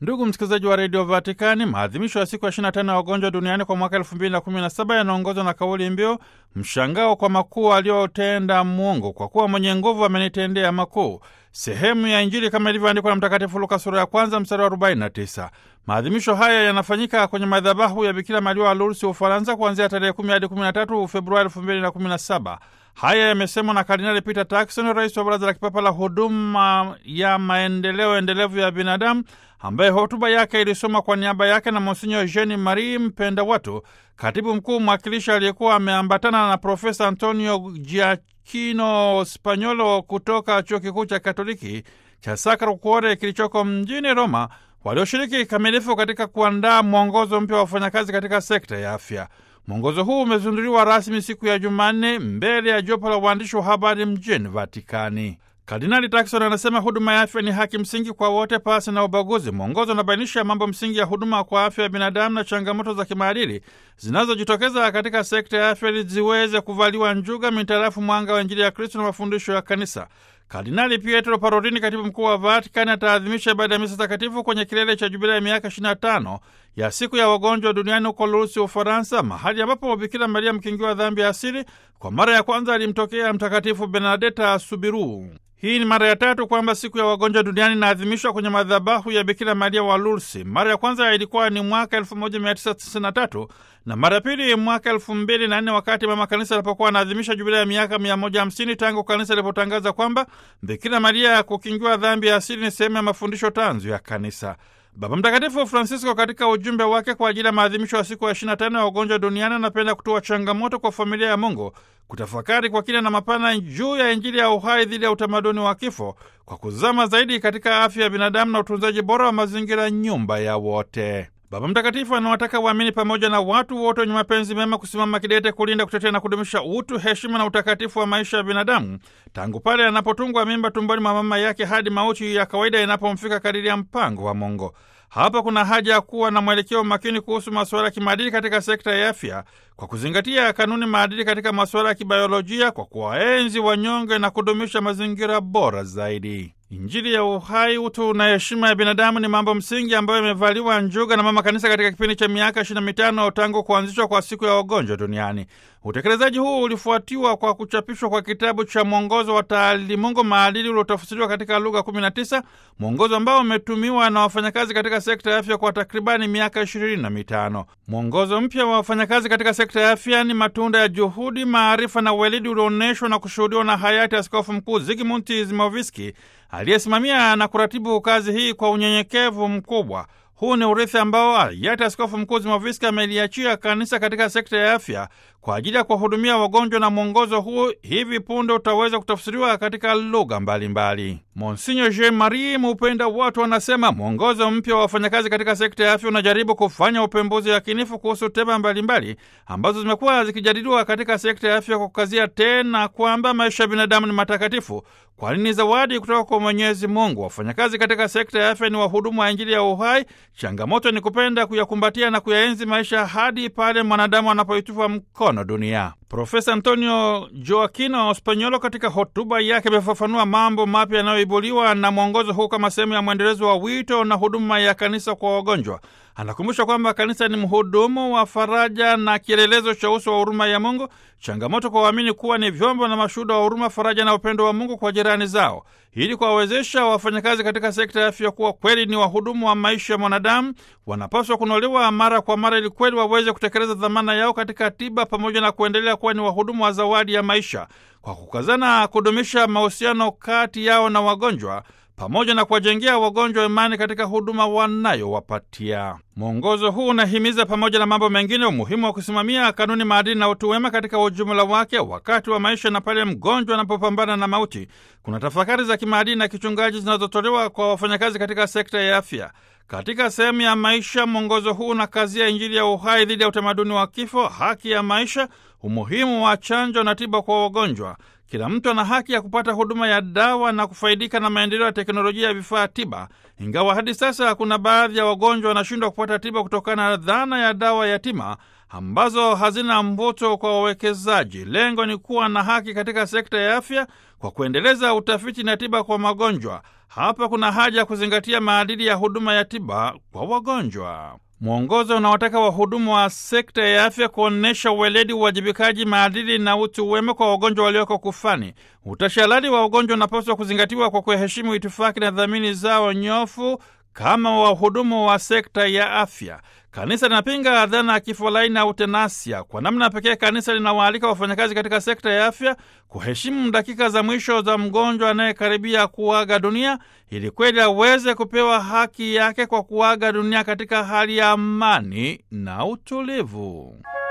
Ndugu msikilizaji wa redio Vatikani, maadhimisho ya siku ya 25 ya wagonjwa duniani kwa mwaka 2017 yanaongozwa na kauli mbiu mshangao kwa makuu aliyotenda Mungu, kwa kuwa mwenye nguvu amenitendea makuu, sehemu ya Injili kama ilivyoandikwa na Mtakatifu Luka sura ya kwanza mstari wa 49. Maadhimisho haya yanafanyika kwenye madhabahu ya Bikira Maria wa Lourdes, Ufaransa, kuanzia tarehe 10 hadi 13 Februari 2017. Haya yamesemwa na Kardinali Peter Turkson, rais wa Baraza la Kipapa la Huduma ya Maendeleo Endelevu ya Binadamu, ambaye hotuba yake ilisoma kwa niaba yake na Monsinyo Jean Marie Mpenda Watu, katibu mkuu mwakilishi aliyekuwa ameambatana na Profesa Antonio Giacchino Spanyolo kutoka chuo kikuu cha Katoliki cha Sacro Cuore kilichoko mjini Roma, walioshiriki kikamilifu katika kuandaa mwongozo mpya wa wafanyakazi katika sekta ya afya. Mwongozo huu umezinduliwa rasmi siku ya Jumanne mbele ya jopo la waandishi wa habari mjini Vatikani. Kardinali Takson anasema huduma ya afya ni haki msingi kwa wote pasi na ubaguzi. Mwongozo unabainisha mambo msingi ya huduma kwa afya ya binadamu na changamoto za kimaadili zinazojitokeza katika sekta ya afya ili ziweze kuvaliwa njuga mitarafu mwanga wa Injili ya Kristo na mafundisho ya Kanisa. Kardinali Pietro Parolini, katibu mkuu wa Vatikani, ataadhimisha ibada ya misa takatifu kwenye kilele cha jubilei ya miaka 25 ya siku ya wagonjwa duniani huko Lourdes, Ufaransa, mahali ambapo Bikira Maria mkingiwa dhambi ya asili kwa mara ya kwanza alimtokea Mtakatifu Bernadeta Subiru. Hii ni mara ya tatu kwamba siku ya wagonjwa duniani inaadhimishwa kwenye madhabahu ya Bikira Maria wa Lourdes. Mara ya kwanza ilikuwa ni mwaka 1993 na mara ya pili mwaka 2004 wakati mama kanisa alipokuwa anaadhimisha jubilei ya miaka 150 tangu kanisa lilipotangaza kwamba Bikira Maria kukingiwa dhambi ya asili ni sehemu ya mafundisho tanzu ya kanisa. Baba Mtakatifu Francisco katika ujumbe wake kwa ajili ya maadhimisho ya siku ya 25 ya wagonjwa duniani anapenda kutoa changamoto kwa familia ya Mungu kutafakari kwa kina na mapana juu ya Injili ya uhai dhidi ya utamaduni wa kifo kwa kuzama zaidi katika afya ya binadamu na utunzaji bora wa mazingira, nyumba ya wote. Baba Mtakatifu anawataka waamini pamoja na watu wote wenye mapenzi mema kusimama kidete kulinda, kutetea na kudumisha utu, heshima na utakatifu wa maisha ya binadamu tangu pale anapotungwa mimba tumboni mwa mama yake hadi mauti ya kawaida inapomfika kadiri ya mpango wa Mungu. Hapa kuna haja ya kuwa na mwelekeo makini kuhusu masuala ya kimaadili katika sekta ya afya kwa kuzingatia kanuni maadili katika masuala ya kibiolojia, kwa kuwaenzi wanyonge na kudumisha mazingira bora zaidi. Injili ya uhai, utu na heshima ya binadamu ni mambo msingi ambayo imevaliwa njuga na mama kanisa katika kipindi cha miaka ishirini na mitano tangu kuanzishwa kwa siku ya wagonjwa duniani. Utekelezaji huu ulifuatiwa kwa kuchapishwa kwa kitabu cha mwongozo wa taalimungu maadili uliotafsiriwa katika lugha 19, mwongozo ambao umetumiwa na wafanyakazi katika sekta ya afya kwa takribani miaka ishirini na mitano. Mwongozo mpya wa wafanyakazi katika sekta ya afya ni matunda ya juhudi, maarifa na uweledi ulioonyeshwa na kushuhudiwa na hayati Askofu Mkuu Zigmund Zimoviski aliyesimamia na kuratibu kazi hii kwa unyenyekevu mkubwa. Huu ni urithi ambao hayati Askofu Mkuu Zimoviski ameliachia kanisa katika sekta ya afya kwa ajili ya kuwahudumia wagonjwa, na mwongozo huu hivi punde utaweza kutafsiriwa katika lugha mbalimbali. Monsinyo Jean Marie Mupenda Watu anasema mwongozo mpya wa wafanyakazi katika sekta ya afya unajaribu kufanya upembuzi yakinifu kuhusu tema mbalimbali ambazo zimekuwa zikijadiliwa katika sekta ya afya, kwa kukazia tena kwamba maisha ya binadamu ni matakatifu, kwani ni zawadi kutoka kwa Mwenyezi Mungu. Wafanyakazi katika sekta ya afya ni wahudumu wa Injili ya uhai. Changamoto ni kupenda kuyakumbatia na kuyaenzi maisha hadi pale mwanadamu anapoitupa mkono dunia. Profesa Antonio Joaquino Spanyolo katika hotuba yake amefafanua mambo mapya yanayoibuliwa na mwongozo huu kama sehemu ya mwendelezo wa wito na huduma ya kanisa kwa wagonjwa. Anakumbusha kwamba kanisa ni mhudumu wa faraja na kielelezo cha uso wa huruma ya Mungu. Changamoto kwa waamini kuwa ni vyombo na mashuhuda wa huruma, faraja na upendo wa Mungu kwa jirani zao, ili kuwawezesha wafanyakazi katika sekta ya afya kuwa kweli ni wahudumu wa maisha ya mwanadamu. Wanapaswa kunolewa mara kwa mara, ili kweli waweze kutekeleza dhamana yao katika tiba, pamoja na kuendelea kuwa ni wahudumu wa zawadi ya maisha, kwa kukazana kudumisha mahusiano kati yao na wagonjwa pamoja na kuwajengea wagonjwa imani katika huduma wanayowapatia. Mwongozo huu unahimiza pamoja na mambo mengine umuhimu wa kusimamia kanuni, maadili na utu wema katika ujumla wake wakati wa maisha na pale mgonjwa anapopambana na mauti. Kuna tafakari za kimaadili na kichungaji zinazotolewa kwa wafanyakazi katika sekta ya afya. Katika sehemu ya maisha, mwongozo huu unakazia Injili ya uhai dhidi ya utamaduni wa kifo, haki ya maisha, umuhimu wa chanjo na tiba kwa wagonjwa. Kila mtu ana haki ya kupata huduma ya dawa na kufaidika na maendeleo ya teknolojia ya vifaa tiba, ingawa hadi sasa kuna baadhi ya wagonjwa wanashindwa kupata tiba kutokana na dhana ya dawa yatima ambazo hazina mvuto kwa wawekezaji. Lengo ni kuwa na haki katika sekta ya afya kwa kuendeleza utafiti na tiba kwa magonjwa. Hapa kuna haja ya kuzingatia maadili ya huduma ya tiba kwa wagonjwa. Mwongozo unaotaka wahudumu wa sekta ya afya kuonyesha uweledi, uwajibikaji, maadili na utu wema kwa wagonjwa walioko kufani. Utashadari wa wagonjwa unapaswa kuzingatiwa kwa kuheshimu itifaki na dhamini zao nyofu kama wahudumu wa sekta ya afya. Kanisa linapinga dhana ya kifo laini au tenasia. Kwa namna pekee, kanisa linawaalika wafanyakazi katika sekta ya afya kuheshimu dakika za mwisho za mgonjwa anayekaribia kuaga dunia, ili kweli aweze kupewa haki yake kwa kuaga dunia katika hali ya amani na utulivu.